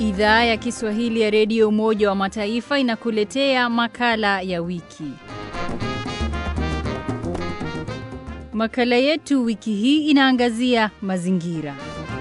Idhaa ya Kiswahili ya Redio Umoja wa Mataifa inakuletea makala ya wiki. Makala yetu wiki hii inaangazia mazingira.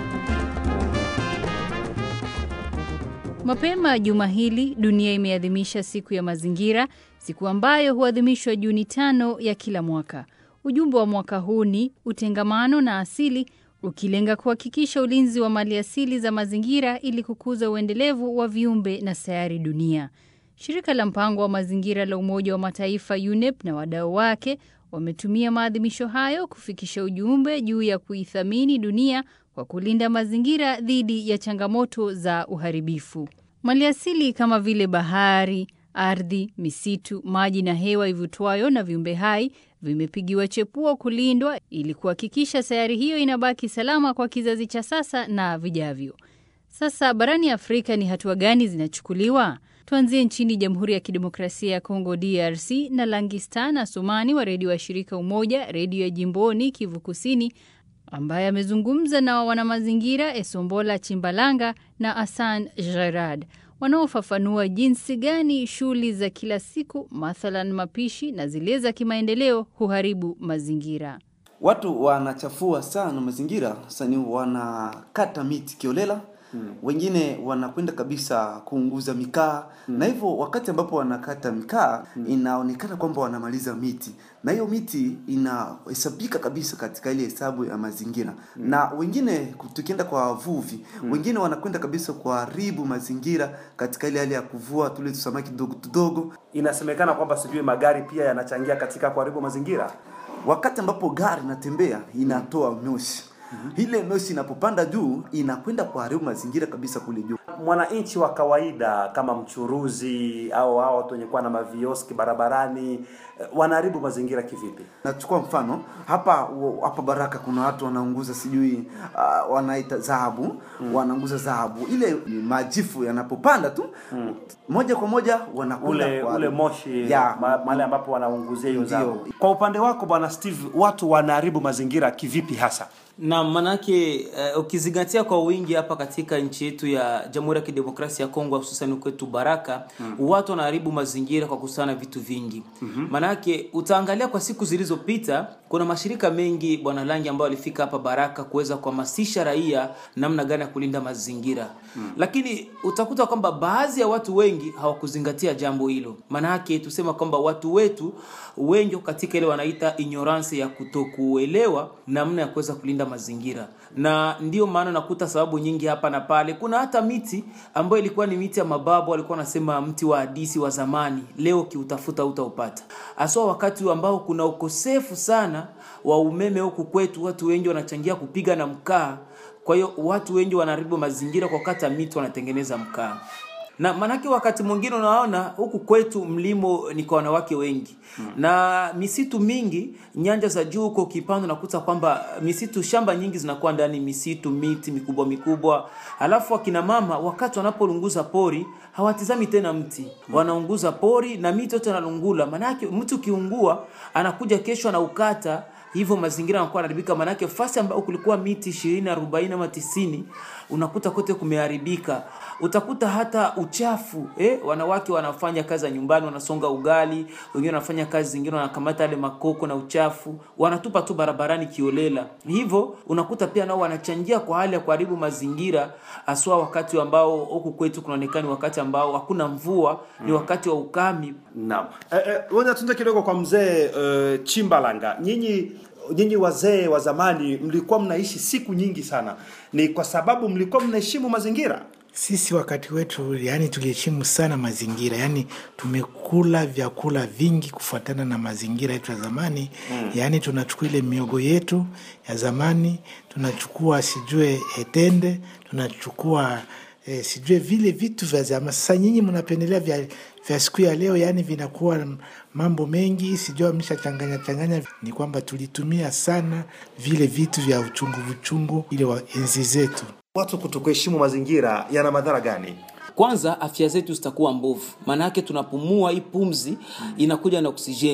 Mapema juma hili dunia imeadhimisha siku ya mazingira, siku ambayo huadhimishwa Juni tano ya kila mwaka. Ujumbe wa mwaka huu ni utengamano na asili, ukilenga kuhakikisha ulinzi wa maliasili za mazingira ili kukuza uendelevu wa viumbe na sayari dunia. Shirika la mpango wa mazingira la Umoja wa Mataifa UNEP na wadau wake wametumia maadhimisho hayo kufikisha ujumbe juu ya kuithamini dunia kwa kulinda mazingira dhidi ya changamoto za uharibifu. Maliasili kama vile bahari, ardhi, misitu, maji na hewa ivutwayo na viumbe hai vimepigiwa chepuo kulindwa ili kuhakikisha sayari hiyo inabaki salama kwa kizazi cha sasa na vijavyo. Sasa barani Afrika ni hatua gani zinachukuliwa? Tuanzie nchini Jamhuri ya Kidemokrasia ya Kongo DRC na Langistan Asumani wa redio wa shirika Umoja, redio ya jimboni Kivu Kusini, ambaye amezungumza na wanamazingira Esombola Chimbalanga na Asan Gerard wanaofafanua jinsi gani shughuli za kila siku mathalan mapishi na zile za kimaendeleo huharibu mazingira. Watu wanachafua sana mazingira, sani wanakata miti kiolela Hmm. Wengine wanakwenda kabisa kuunguza mikaa hmm. Na hivyo wakati ambapo wanakata mikaa hmm. Inaonekana kwamba wanamaliza miti na hiyo miti inahesabika kabisa katika ile hesabu ya mazingira hmm. Na wengine tukienda kwa wavuvi hmm. Wengine wanakwenda kabisa kuharibu mazingira katika ile hali ya kuvua tule tusamaki tudogo tudogo. Inasemekana kwamba sijui magari pia yanachangia katika kuharibu mazingira. Wakati ambapo gari inatembea inatoa moshi Mm -hmm. Ile moshi inapopanda juu inakwenda kuharibu mazingira kabisa kule juu. Mwananchi wa kawaida kama mchuruzi au hao watu wenye kuwa na mavioski barabarani wanaharibu mazingira kivipi? Nachukua mfano hapa hapa Baraka, kuna watu wanaunguza sijui uh, wanaita dhahabu mm. Wanaunguza dhahabu, ile majifu yanapopanda tu mm. Moja kwa moja wanakwenda ule, ule moshi ya mahali ambapo wanaunguzia hiyo dhahabu. Kwa upande wako Bwana Steve, watu wanaharibu mazingira kivipi hasa? na manake uh, ukizingatia kwa wingi hapa katika nchi yetu ya Jamhuri ya Kidemokrasia ya Kongo hususan kwetu Baraka mm. watu wanaharibu mazingira kwa kusana vitu vingi mm -hmm. Manake utaangalia kwa siku zilizopita kuna mashirika mengi bwana Langi ambao walifika hapa Baraka kuweza kuhamasisha raia namna gani ya kulinda mazingira mm. Lakini utakuta kwamba baadhi ya watu wengi hawakuzingatia jambo hilo. Manake tusema kwamba watu wetu wengi katika ile wanaita ignorance ya kutokuelewa namna ya kuweza kulinda mazingira na ndiyo maana nakuta sababu nyingi hapa na pale. Kuna hata miti ambayo ilikuwa ni miti ya mababu, walikuwa wanasema mti wa hadisi wa zamani, leo kiutafuta utaupata, haswa wakati ambao kuna ukosefu sana wa umeme huku kwetu. Watu wengi wanachangia kupiga na mkaa, kwa hiyo watu wengi wanaharibu mazingira kwa kata miti, wanatengeneza mkaa na manake wakati mwingine unaona huku kwetu mlimo ni kwa wanawake wengi hmm. na misitu mingi nyanja za juu huko ukipanda unakuta kwamba misitu shamba nyingi zinakuwa ndani misitu miti mikubwa mikubwa, alafu akina mama wakati wanapolunguza pori hawatizami tena mti hmm. wanaunguza pori na miti yote analungula. Manake mtu ukiungua anakuja kesho anaukata hivyo mazingira yanakuwa yanaharibika, manake fasi ambayo kulikuwa miti 20 40 ama 90 unakuta kote kumeharibika. Utakuta hata uchafu eh, wanawake wanafanya kazi za nyumbani, wanasonga ugali, wengine wanafanya kazi zingine, wanakamata yale makoko na uchafu wanatupa tu barabarani kiolela. Hivyo unakuta pia nao wanachangia kwa hali ya kuharibu mazingira, aswa wakati ambao huku kwetu kunaonekana wakati ambao hakuna mvua mm. ni wakati wa ukami. Naam, eh, eh, ngoja tunde kidogo kwa mzee uh, Chimbalanga, nyinyi nyinyi wazee wa zamani mlikuwa mnaishi siku nyingi sana, ni kwa sababu mlikuwa mnaheshimu mazingira? Sisi wakati wetu, yani tuliheshimu sana mazingira, yani tumekula vyakula vingi kufuatana na mazingira yetu ya zamani mm. Yani tunachukua ile miogo yetu ya zamani, tunachukua sijue etende, tunachukua eh, sijue vile vitu vya zamani. Sasa nyinyi mnapendelea vya, vya siku ya leo, yani vinakuwa mambo mengi, sijua mshachanganya changanya. Ni kwamba tulitumia sana vile vitu vya uchungu uchungu ile wa enzi zetu. Watu kutokuheshimu mazingira yana madhara gani? Kwanza afya zetu zitakuwa mbovu, maana yake tunapumua hii pumzi inakuja na oksijeni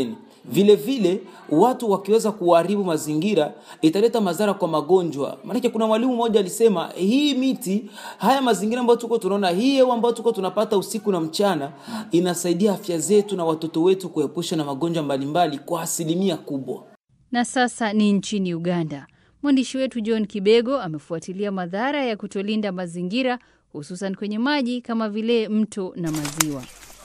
vile vile watu wakiweza kuharibu mazingira italeta madhara kwa magonjwa maanake kuna mwalimu mmoja alisema hii miti haya mazingira ambayo tuko tunaona hii hewa ambayo tuko tunapata usiku na mchana inasaidia afya zetu na watoto wetu kuepusha na magonjwa mbalimbali kwa asilimia kubwa Na sasa ni nchini Uganda. Mwandishi wetu John Kibego amefuatilia madhara ya kutolinda mazingira hususan kwenye maji kama vile mto na maziwa.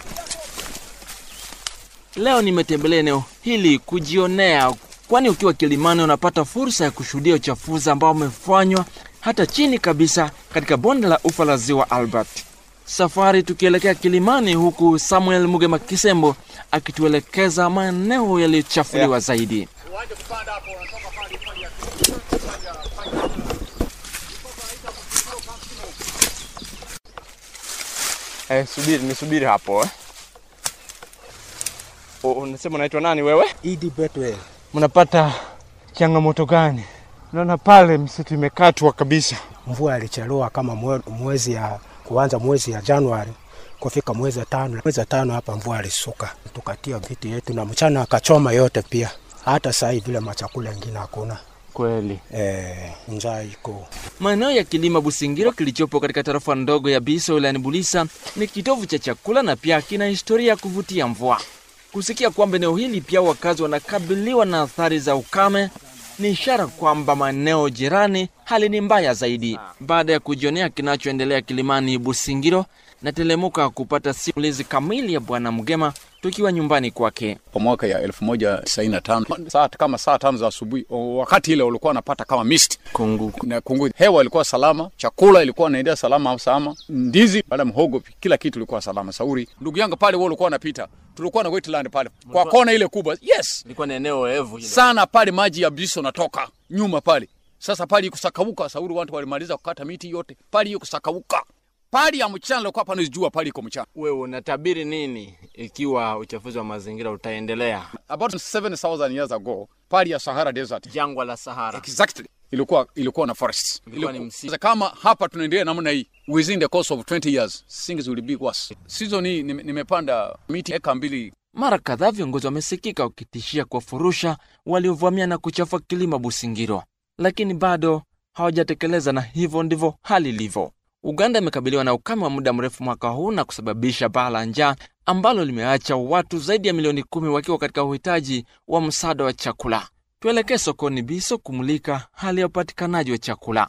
Leo nimetembelea eneo hili kujionea, kwani ukiwa Kilimani unapata fursa ya kushuhudia uchafuzi ambao umefanywa hata chini kabisa katika bonde la ufa la ziwa Albert. Safari tukielekea Kilimani, huku Samuel Mugema Kisembo akituelekeza maeneo yaliyochafuliwa zaidi. Eh, subiri nisubiri hapo eh. O, unasema unaitwa nani wewe? Idi Betwell. Mnapata changamoto gani? Naona pale msitu imekatwa kabisa. Mvua ilichelewa kama mwe- mwezi ya kuanza mwezi ya Januari kufika mwezi wa tano. Mwezi wa tano hapa mvua ilisuka, tukatia viti yetu na mchana akachoma yote pia. Hata saa hii vile machakula ingine hakuna. Kweli. Eh, njaa iko. Maeneo ya kilima Busingiro kilichopo katika tarafa ndogo ya Biso wilayani Bulisa ni kitovu cha chakula na pia kina historia ya kuvutia mvua. Kusikia kwamba eneo hili pia wakazi wanakabiliwa na athari za ukame ni ishara kwamba maeneo jirani hali ni mbaya zaidi. Baada ya kujionea kinachoendelea kilimani Busingiro, natelemuka kupata simulizi kamili ya Bwana Mgema tukiwa nyumbani kwake. kwa mwaka ya 1995 saa kama saa tano za asubuhi, o, wakati ile ulikuwa unapata kama mist Kungu. na kungu, hewa ilikuwa salama, chakula ilikuwa inaendea salama au salama, ndizi baada mhogo, kila kitu ilikuwa salama. Sauri ndugu yangu pale, wewe ulikuwa unapita, tulikuwa na wetland pale kwa kona ile kubwa, yes Ilikuwa ni eneo oevu ile. sana pale, maji ya biso natoka nyuma pale. Sasa pale iko sakauka, Sauri watu walimaliza kukata miti yote pale, iko sakauka pale ya mchana, ilikuwa pana jua pale, iko mchana Wewe unatabiri nini ikiwa uchafuzi wa mazingira utaendelea? about 7000 years ago pale ya Sahara Desert Jangwa la Sahara. exactly ilikuwa ilikuwa na forest Ilikuwa ni msitu. Sasa kama hapa tunaendelea namna hii within the course of 20 years things will be worse season hii nime- nimepanda miti eka mbili Mara kadhaa viongozi wamesikika wakitishia kuwafurusha waliovamia na kuchafua kilima Busingiro, lakini bado hawajatekeleza, na hivyo ndivyo hali ilivyo. Uganda imekabiliwa na ukame wa muda mrefu mwaka huu na kusababisha baa la njaa ambalo limeacha watu zaidi ya milioni kumi wakiwa katika uhitaji wa msaada wa chakula. Tuelekee sokoni Biso kumulika hali ya upatikanaji wa chakula.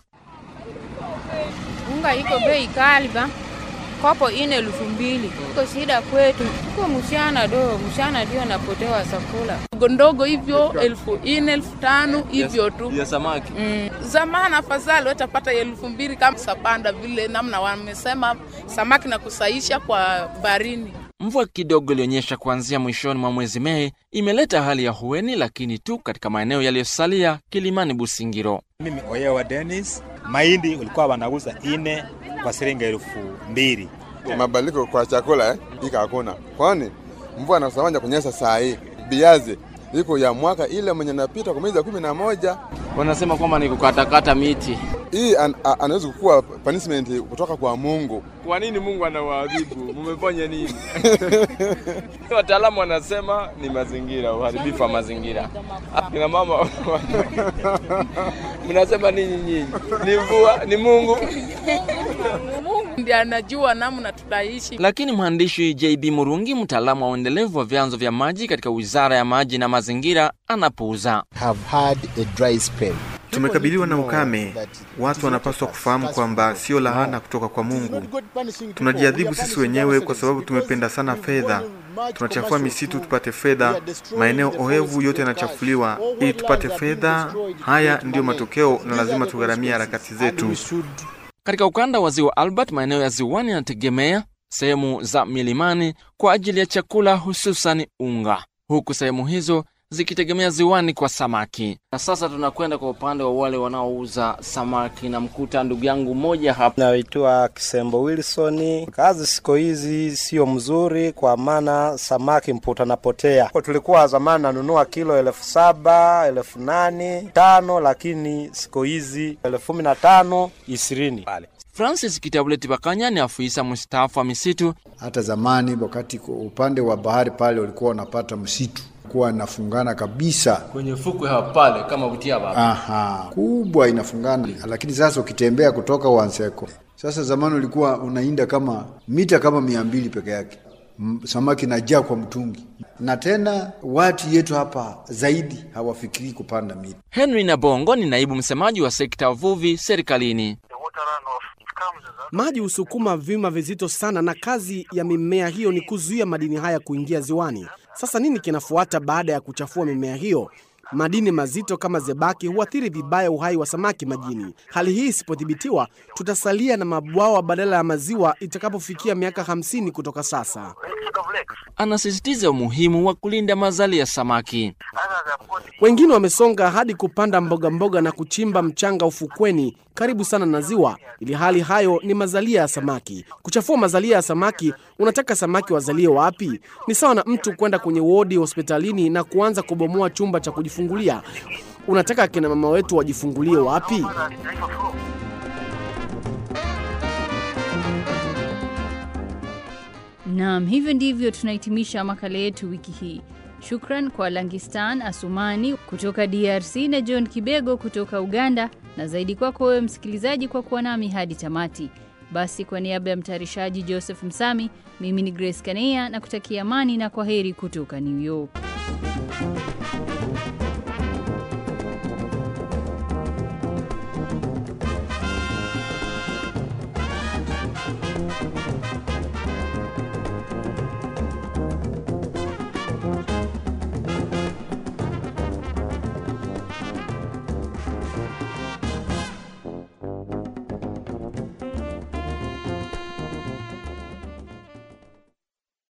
Unga iko bei kali ba, kopo ine elfu mbili. Iko shida kwetu, uko mshana do, mshana ndio napotewa chakula ndogo ndogo hivyo elfu ine elfu tano hivyo tu ya samaki mm. Zamani afadhali watapata elfu mbili kama sapanda vile namna wamesema samaki na kusaisha kwa barini. Mvua kidogo ilionyesha kuanzia mwishoni mwa mwezi Mei imeleta hali ya hueni, lakini tu katika maeneo yaliyosalia Kilimani Busingiro. Mimi Oyewa Dennis, mahindi ulikuwa wanauza ine kwa shilingi elfu mbili. Mabadiliko kwa chakula eh, ika hakuna, kwani mvua nasamanja kunyesha saa hii. Biazi iko ya mwaka ile mwenye napita kwa mwezi wa kumi na moja. Wanasema kwamba ni kukatakata miti. Hii an, a- anaweza kuwa punishment kutoka kwa Mungu. Kwa nini Mungu anawaadhibu? Mumefanya nini? Wataalamu wanasema ni mazingira, uharibifu wa mazingira. Kina mama mnasema nini nyinyi? Ni mvua, ni Mungu. Mungu ndiye anajua namna tutaishi. Lakini mwandishi JB Murungi, mtaalamu wa uendelevu wa vyanzo vya maji katika Wizara ya Maji na Mazingira, anapuuza. have had a dry spell. Tumekabiliwa na ukame. Watu wanapaswa kufahamu kwamba sio laana kutoka kwa Mungu. Tunajiadhibu sisi wenyewe kwa sababu tumependa sana fedha. Tunachafua misitu tupate fedha, maeneo ohevu yote yanachafuliwa ili tupate fedha. Haya ndiyo matokeo, na lazima tugharamia harakati zetu. Katika ukanda wa ziwa Albert, maeneo ya ziwani yanategemea sehemu za milimani kwa ajili ya chakula, hususan unga, huku sehemu hizo zikitegemea ziwani kwa samaki. Na sasa tunakwenda kwa upande wa wale wanaouza samaki, na mkuta ndugu yangu mmoja hapa Naitwa Kisembo Wilson. Kazi siku hizi sio mzuri, kwa maana samaki mputa napotea. Kwa Tulikuwa zamani nanunua kilo elfu saba elfu nane tano, lakini siku hizi elfu kumi na tano ishirini pale. Francis Kitabuleti Bakanya ni afisa mstaafu wa misitu. Hata zamani wakati ku- upande wa bahari pale ulikuwa unapata msitu kuwa inafungana kabisa kwenye fukwe hapa pale kama Butiaba hapa. Aha, kubwa inafungana, lakini sasa ukitembea kutoka Wanseko, sasa zamani ulikuwa unainda kama mita kama mia mbili peke yake, M- samaki najaa kwa mtungi, na tena watu yetu hapa zaidi hawafikirii kupanda miti. Henry Nabongo ni naibu msemaji wa sekta ya uvuvi serikalini. Maji husukuma vyuma vizito sana, na kazi ya mimea hiyo ni kuzuia madini haya kuingia ziwani. Sasa nini kinafuata baada ya kuchafua mimea hiyo? Madini mazito kama zebaki huathiri vibaya uhai wa samaki majini. Hali hii isipodhibitiwa, tutasalia na mabwawa badala ya maziwa itakapofikia miaka hamsini kutoka sasa. Anasisitiza umuhimu wa kulinda mazali ya samaki. Wengine wamesonga hadi kupanda mboga mboga na kuchimba mchanga ufukweni karibu sana na ziwa, ili hali hayo ni mazalia ya samaki. Kuchafua mazalia ya samaki, unataka samaki wazalie wapi? Ni sawa na mtu kwenda kwenye wodi hospitalini na kuanza kubomoa chumba cha kujifungulia. Unataka akina mama wetu wajifungulie wapi? Naam, hivyo ndivyo tunahitimisha makala yetu wiki hii. Shukran kwa Langistan Asumani kutoka DRC na John Kibego kutoka Uganda, na zaidi kwako wewe msikilizaji kwa kuwa nami hadi tamati. Basi, kwa niaba ya mtayarishaji Joseph Msami, mimi ni Grace Kaneya na kutakia amani na kwa heri kutoka New York.